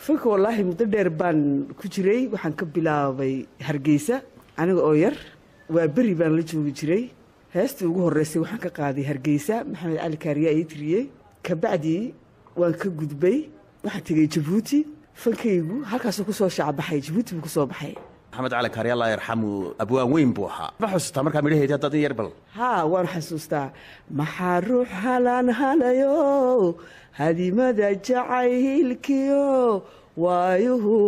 fanka wallaahi muddo dheer baan ku jiray waxaan ka bilaabay hargeysa aniga oo yar waa beri baan la joogi jiray heestii ugu horreysay waxaan ka qaaday hargeysa maxamed cali kaariyaa ii tiriyey kabacdii waan ka gudbay waxaan tegey jabuuti fankaygu halkaasuu kusoo shacbaxay jabuuti buu kusoo baxay maxamed cali kaari allah yarxamu abwaan weyn buu ahaa ma xusuustaa markaa midhaheedii haddaad in yar bal haa waan xasuustaa maxaa ruux halaan halayo hadimada jacaylkiyo waayuhu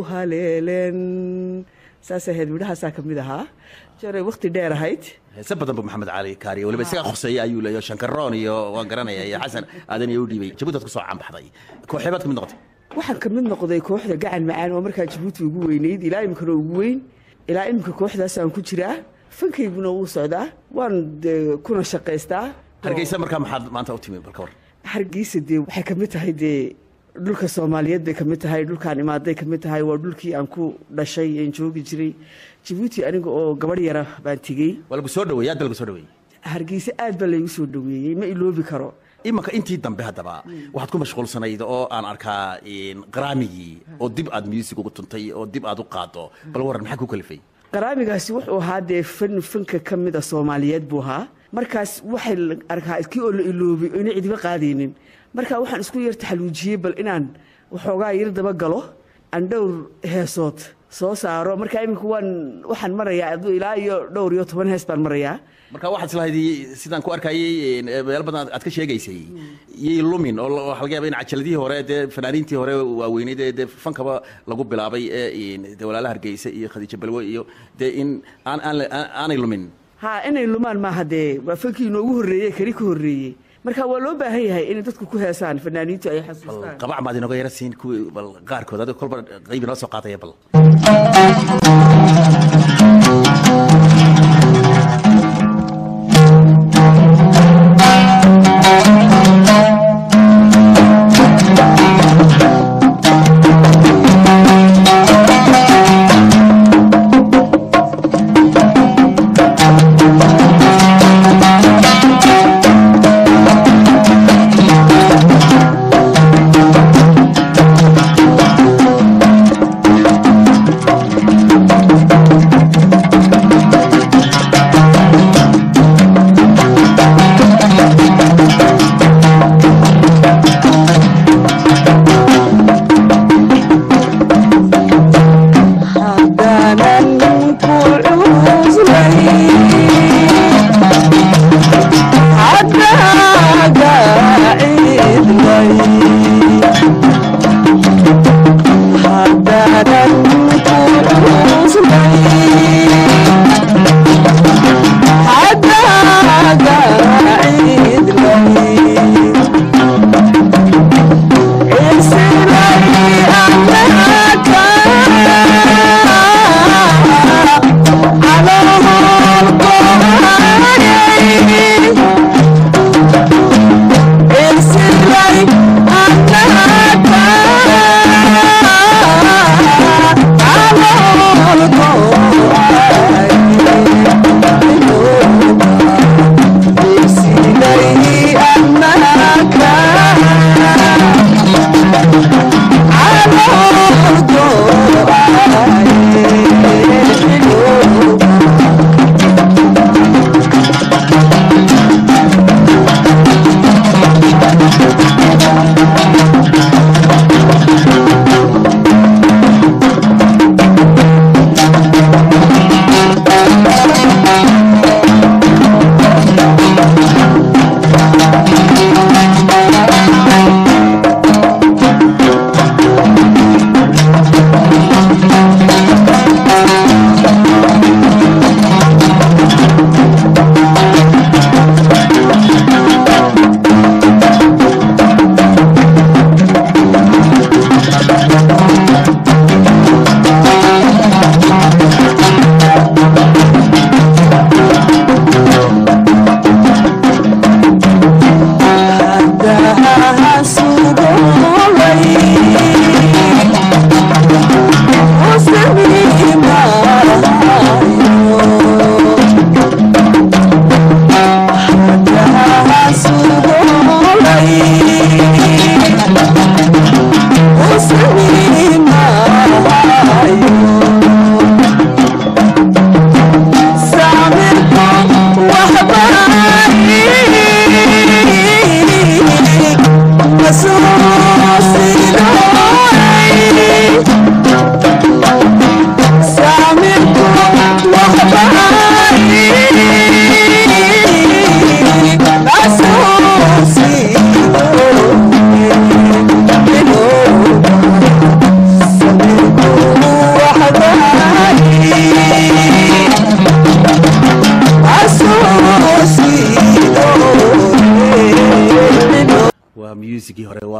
haleelen saas ahayd midhahaasaa ka mid ahaa jaray wakhti dheer ahayd heese badan buu maxamed cali kaari weliba isaga khoseeya ayuu leeyo shankaroon iyo waan garanaya iyo xasan aadan iyo u dhiibay jabuuti aad kusoo caanbaxday kooxeebaad ka mid noqotay waxaan ka mid noqday kooxda gacan macaan oo markaa jabuuti ugu weynayd ilaa iminkana ugu weyn ilaa iminka kooxdaasaan ku jiraa fankayguna wuu socdaa waan dee kuna shaqaystaa hargeysa markaa maxaad maanta u timi bal ka war hargeysa dee waxay ka mid tahay dee dhulka soomaaliyeed bay ka mid tahay dhulkaan imaaday ka mid tahay waa dhulkii aan ku dhashay aan joogi jiray jabuuti aniga oo gabadh yara baan tegey waa lagu soo dhaweeyey aad ba lagu soo dhaweeyey hargeysa aad baa laygu soo dhaweeyey ma iloobi karo imanka intii dambe haddaba waxaad ku mashquulsanayd oo aan arkaa qaraamigii oo dib aad music ugu tuntay oo dib aad u qaado bal waran maxaa ku kalifay qaraamigaasi wuxuu ahaa dee fan fanka ka mida soomaaliyeed buu ahaa markaas waxay arkaa kii oo la iloobay oo ina cidiba qaadaynin marka waxaan isku yar taxaluujiyey bal inaan waxoogaa yar daba galo aan dhowr heesood soo saaro marka iminka waan waxaan marayaa aduu ilaa iyo dhowr iyo toban hees baan marayaa marka waxaad islahayd sidaan ku arkayey meel badan aad ka sheegaysay yay lumin oo waxaa laga yaaba in cajaladihii hore dee fanaaniintii hore waaweyneyd ee dee fankaba lagu bilaabay ee dee walaala hargeysa iyo khadiija balwe iyo dee in aan aan aanay lumin ha inay lumaan maaha dee waa fankii inoogu horreeyey keli ka horreeyey marka waa loo baahan yahay inay dadku ku heesaan fanaaniintu ay xasuustaan qabac maad inooga yara siin kuwii bal qaarkood adiga kolba qayb inoo soo qaadaya bal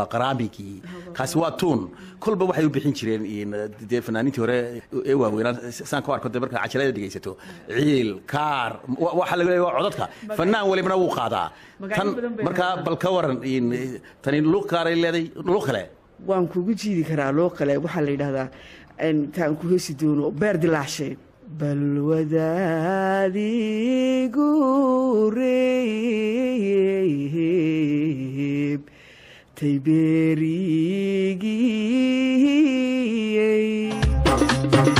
waa qaraamigii kaasi waa tuun kolba waxay u bixin jireen dee fanaaniintii hore ee waaweynaa saan ku arko de markaa cajalada dhegaysato ciil kaar waxaa laga leeya waa codadka fanaan walibana wuu qaadaa tan markaa bal ka waran tani luuq kaaray leeday luuq kale waan kugu jiidi karaa loo kale waxaa la yidhahdaa intaan ku heesi doono beer dilaacshe balwadaadigu reeb taybeerigii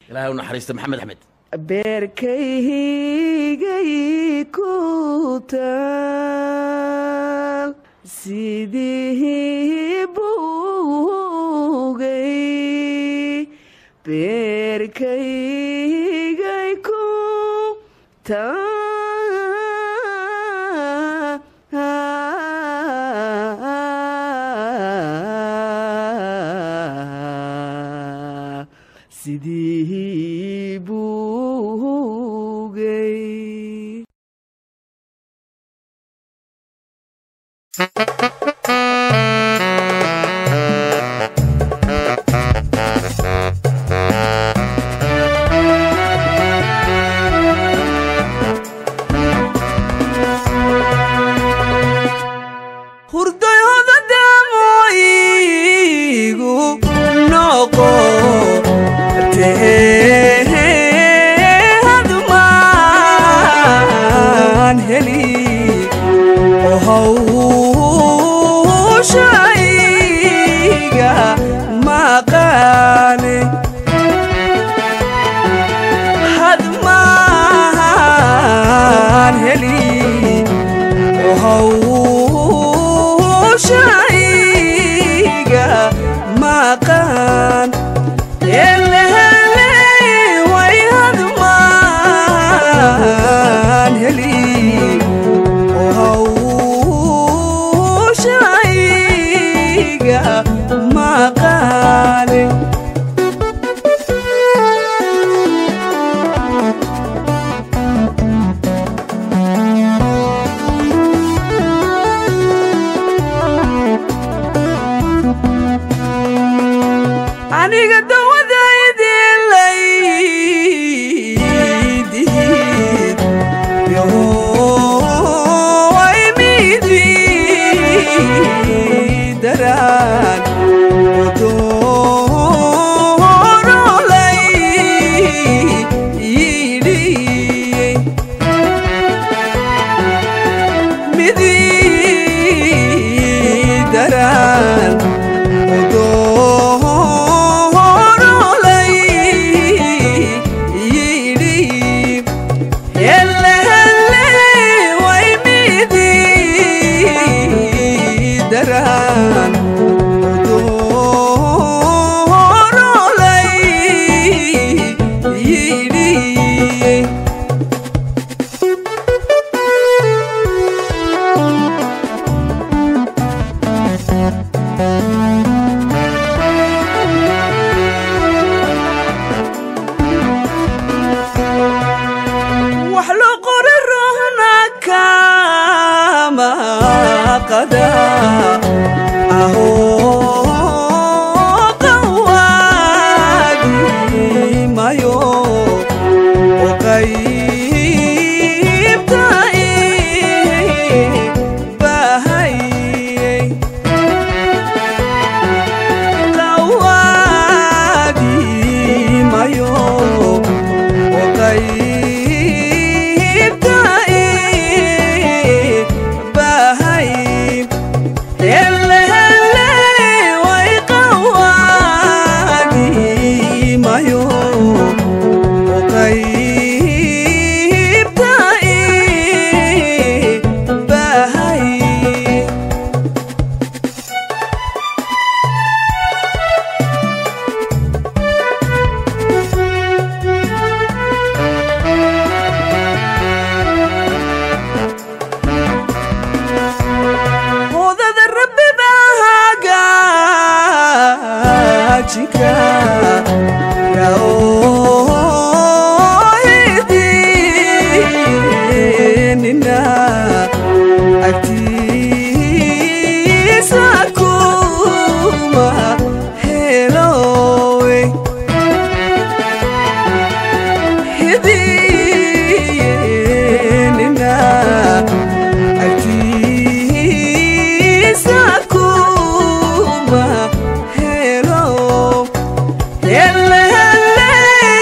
ilaahay u naxariista maxamed axmed beerkaygay ku taal sidii bugay beerkaygay ku taal sidii bugay hurdayoda damoyigu noqo hadmaan heli ohawshayga maqaane hadmaan heli hawshayga maqan helehele way hadmaan heli hawshayga maqane aniga dawadaydiin laydihid yoay midi daraan odoorolay yidhiyey midi daraan odoorolay yidhi hele hele way midi daraan odoorolay yidhi wax loo qori ruhna kama qada aho qawaadi mayo oo qaybta ii bahayey qawaadi mayo oo qaybta ii bahay hele hele way qawaadi mayo oo qaybta ii bahay hodada rabbi baa hagaajinka yaohidinina agtiisa kuma helowe hidinina agtiisa kuma helo hele hele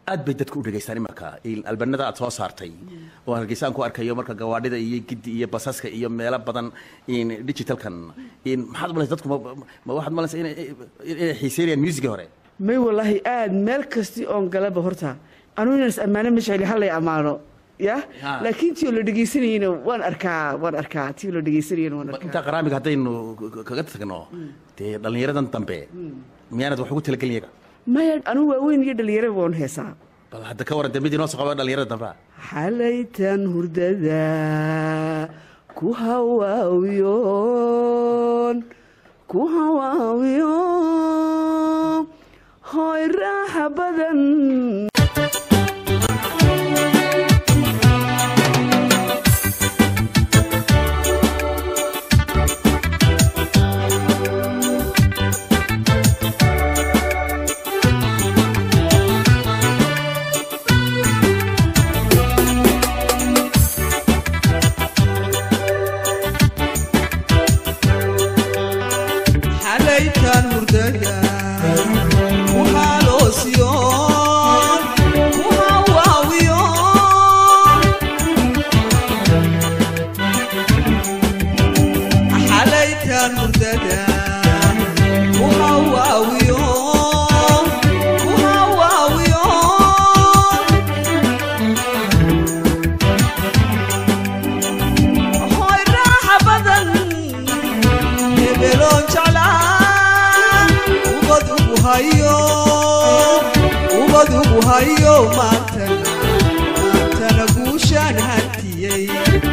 aad bay dadku u dhegaystaan imarka albanada aad soo saartay oo hargeysa aan ku arkayo marka gawaadhida iyo gidi iyo basaska iyo meelo badan digitalkan maxaad umalaysa dadku ma- ma waxaad malaysa inay inay xiiseynayaan muusigii hore may walaahi aad meel kasti oon galaba horta anuu inaan is ammaano ma jecli hallay ammaano ya Ha. laakiin tii oo la dhegaysanayena waan arkaa waan arkaa tii oo la dhegaysanayena waan intaa arkaa qaraamiga haddaynu k- kaga tagno dee dhallinyaradan dambe miyaanad wax ugu talagelin iyaga maya anuu waaweyn iyo dhalinyaraba waan heesaa bal hadda ka waran dee mid inoo soo qaba dhallinyarada dambe xalaytan hurdada ku hawaawiyoon ku hawaawiyo hooy raaxa badan xalaytan hurdada ku haloosiyoon ku hawaawiyoon xalaytan hurdada ku hawaawiyoon ku hawaawiyoon hooy raaxa badan hebeloon jeclaa ubad ugu hayo ubad ugu hayo maantana maantana guushaan hantiyey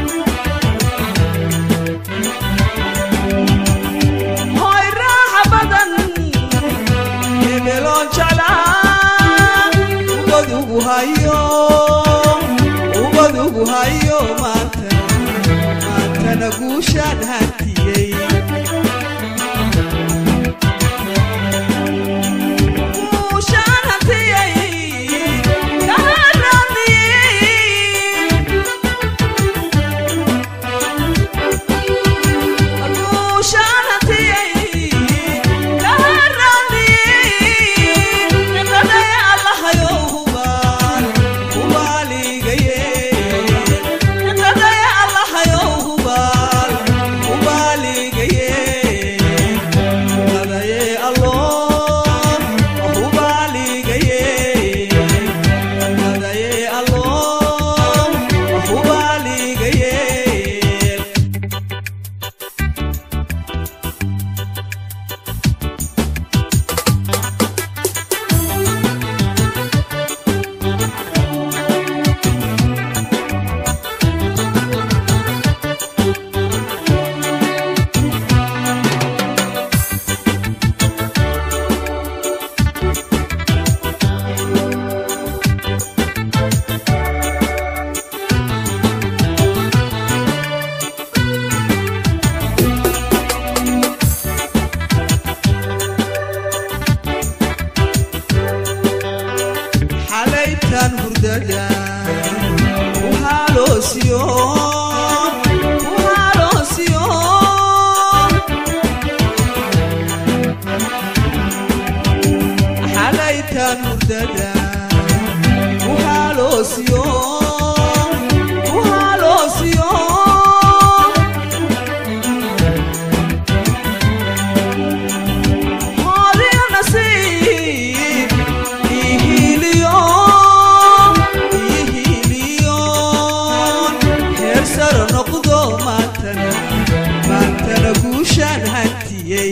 hooy raaxa badan hebeloon jeclaa ubad ugu hayo ubad ugu hayo maantana maantana guushaan hantiyey guushaan hantiyey kaharaniyey guushaan hantiyey kaharaniyey qadaya allahayow hubaan hubaaligaye qadaya allahayow hubaan hubaaligaye qadaye alloon hubaaligaye qadaye alloon hubaaligaye xalaytan hurdada ku haloosiyoon ku haloosiyoon xalaytan hurdada ku haloosiyoon ku haloosiyoon hoodio nasiib ihiliyoon ihiliyoon heer saro noqdo maantana maantana guushaan hantiyey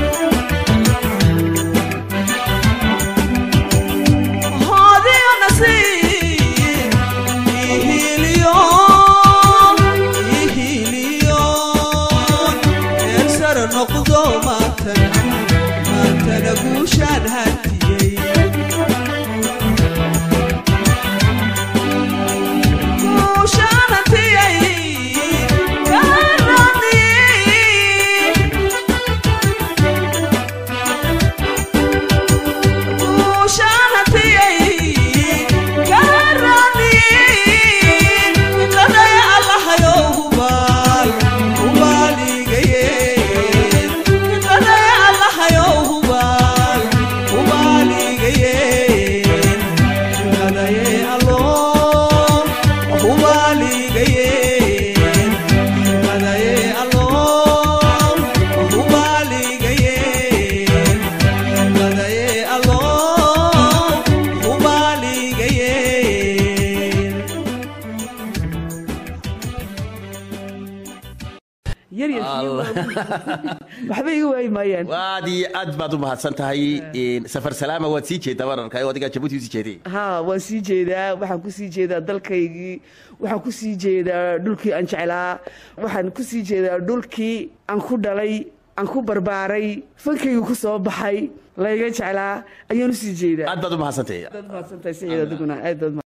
hoodio nasiib ihiliyoon ihiliyoon heer saro noqdo maantana maantana guushaan hantiyey guushaan hantiyey kaharaniyey guushaan hantiyey kaharaniyey qadaya allahayow hubaal hubaaligaye qadaya allahayow hubaal waxba iga waayi maayaan aad iyo aad baad u mahadsan tahay safar salaama waad sii jeedaa wararka oo adigaa jabuuti usii jeeday ha waan sii jeedaa waxaan ku sii jeedaa dalkaygii waxaan ku sii jeedaa dhulkii aan jeclaa waxaan ku sii jeedaa dhulkii aan ku dhalay aan ku barbaaray fankaygu ku soo baxay layga jeclaa ayaan u sii jeedaa aad baad u mahadsantahay aad mahadsantahay siciid adiguna aad baad